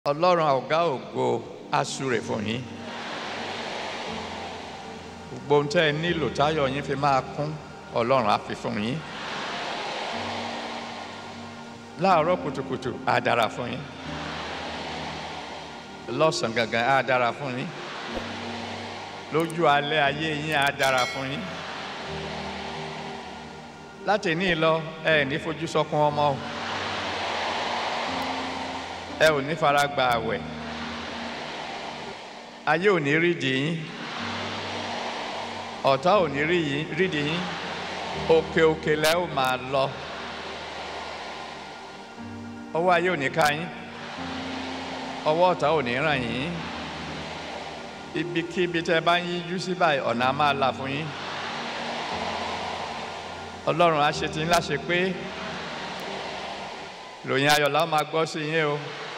ọlọ́run ọ̀gá ògo asúre fún yín gbogbo ohun tẹ́ ẹ nílò táyọ̀ yín fi máa kún ọlọ́run á fi fún yín láàárọ̀ kùtùkùtù á dára fún yín lọ́sàn-án gangan á dára fún yín lójú alẹ́ ayé yín á dára fún yín láti ní lọ ẹ ní fojú sọkún ọmọ o ẹ ò ní fara gba àwẹ̀ ayé ò ní rídìí yín ọ̀tá ò ní rídìí yín òkè òkè lẹ́ ò máa lọ ọwọ́ ayé ò ní ká yín ọwọ́ ọ̀tá ò ní ràn yín ibikíbi tẹ́ bá ń yíjú sí báyìí ọ̀nà á máa là fún yín ọlọ́run á ṣe tí ńlá ṣe pé ròyìn ayọ̀ la máa gbọ́ sí yín o.